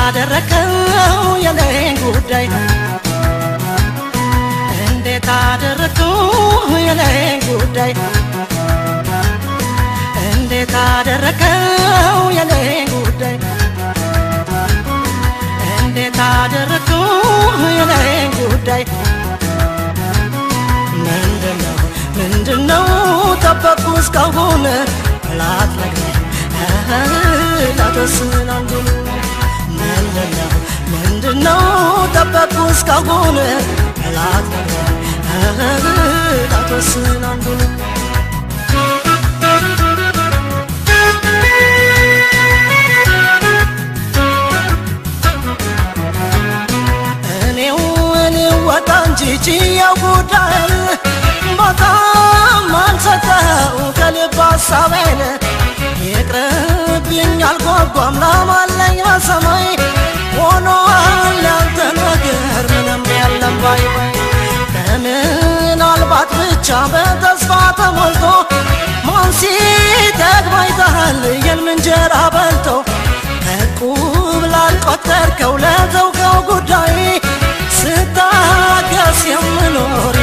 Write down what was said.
አደረከው የኔን ጉዳይ እንዴት አደረከው የኔን ጉዳይ እንዴት አደረከው የኔን ጉዳይ እንዴት አደረከው የኔን ጉዳይ ምንድነው ምንድነው ጠበቁ እስካሁን ላትነግረኝ ላተስን አንዱን ምንድነው ምንድነው ጠበቁ እስካሁን ላትነግረኝ ላተስን አንዱን እኔው እኔው ወጣ እንጂ ችየው ጉዳይ በጣም አልሰጠው ከልብ ሀሳቤን ይቅርብኝ አልጓጓም ላማለኝ በሰማይ ሆኗል ያንተ ነገር ምንም የለም ባይ ባይ ከምናልባት ብቻ በተስፋ ተሞልቶ ማን ሲጠግብ አይተሃል የልም እንጀራ በልቶ ከቁብ ላልቆጠርከው ለተውከው ጉዳይ ስታገስ የምኖር